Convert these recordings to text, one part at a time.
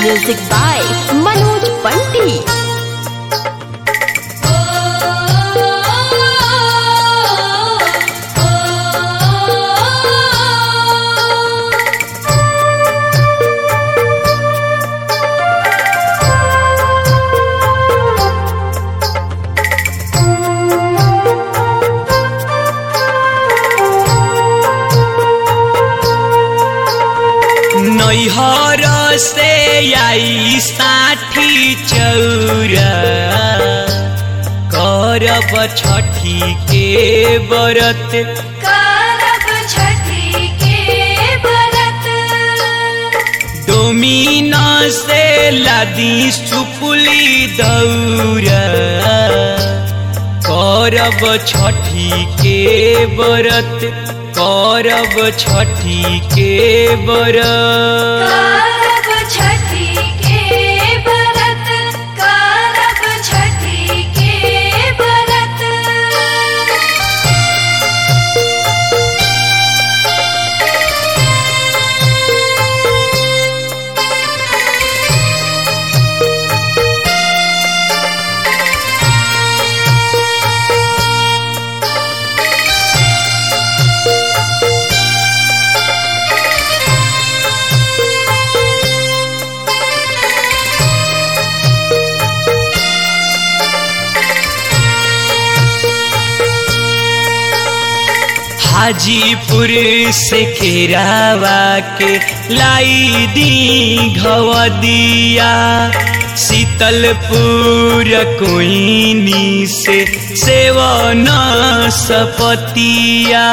Music by Manoj Bunty. नैहर से आई साठी चौरा करब छठी के बरत करब छठी के बरत डोमिन से लादी सुपुली दौरा करब छठी के बरत करब छठी के बरत करब छठी के बरत करब छठी के बरत हाजीपुर से केरावा के लाई दी घवदिया शीतलपुर कोइनी से सेवन सपतिया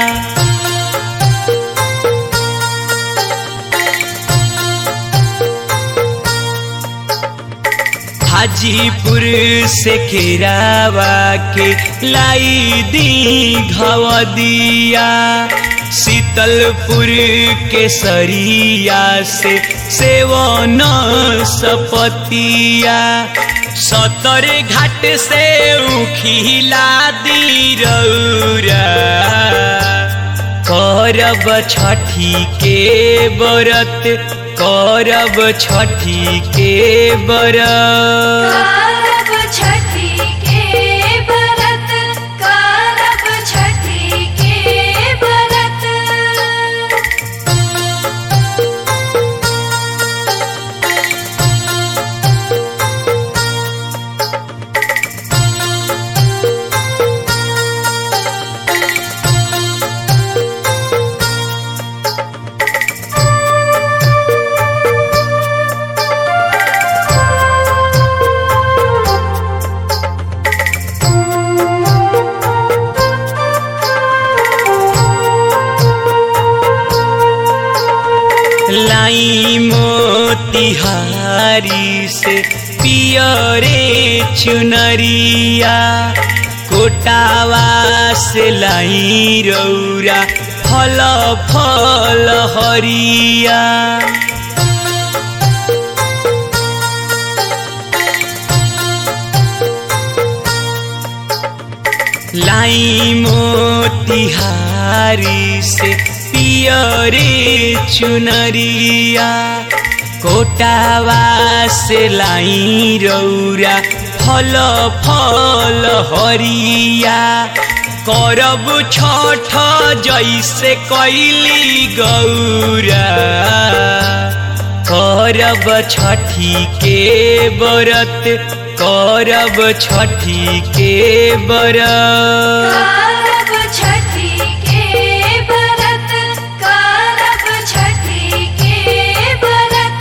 हाजीपुर से केरावा के लाई दी घवदिया शीतलपुर के सरिया से सेवन सपतिया सतर घाट से उखिला दी रौरा करब छठी के बरत करब छठी के बरत करब छठी के बरत करब छठी के बरत लाई मोतिहारी से पियरे चुनरिया कोटावा से लाई रौरा फल फल हरिया लाई मोतिहारी से पियरे चुनरिया कोटावा से लाई रौरा फल फल हरिया करब छठ जैसे कैली गौरा करब छठी के बरत करब छठी के बरत करब छठी के बरत करब छठी के बरत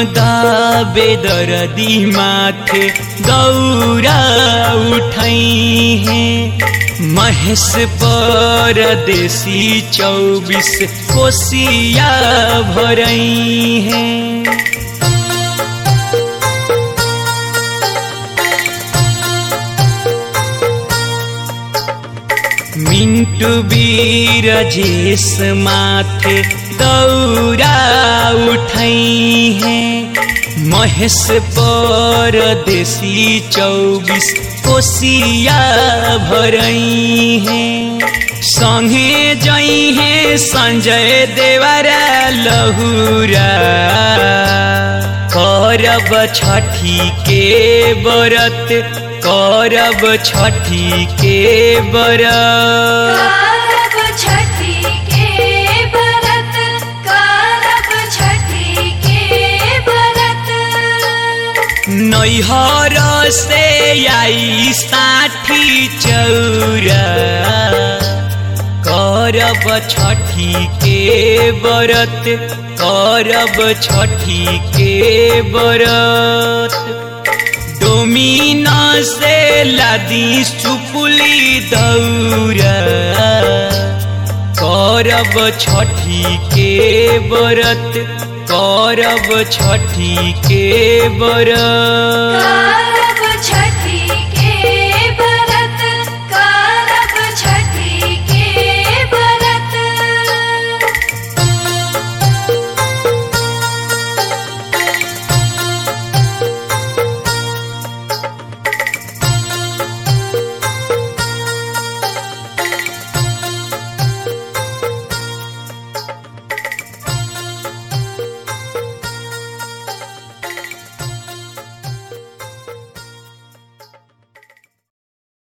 दाबे दरदी माथे दौरा उठाई है महेश परदेसी चौबीस कोसिया भरई है मिंटू बीर जेस माथे दौरा उठई है महेश परदेसी चौबीस कोसिया भरई है संगे जई है संजय देवरा लहुरा करब छठी के बरत करब छठी के बरत करब छठी के बरत करब छठी के बरत नैहर से आई साठी चौरा करब छठी के बरत करब छठी के बरत डोमिना से लादी सुपुली दौरा करब छठी के बरत करब छठी के बरत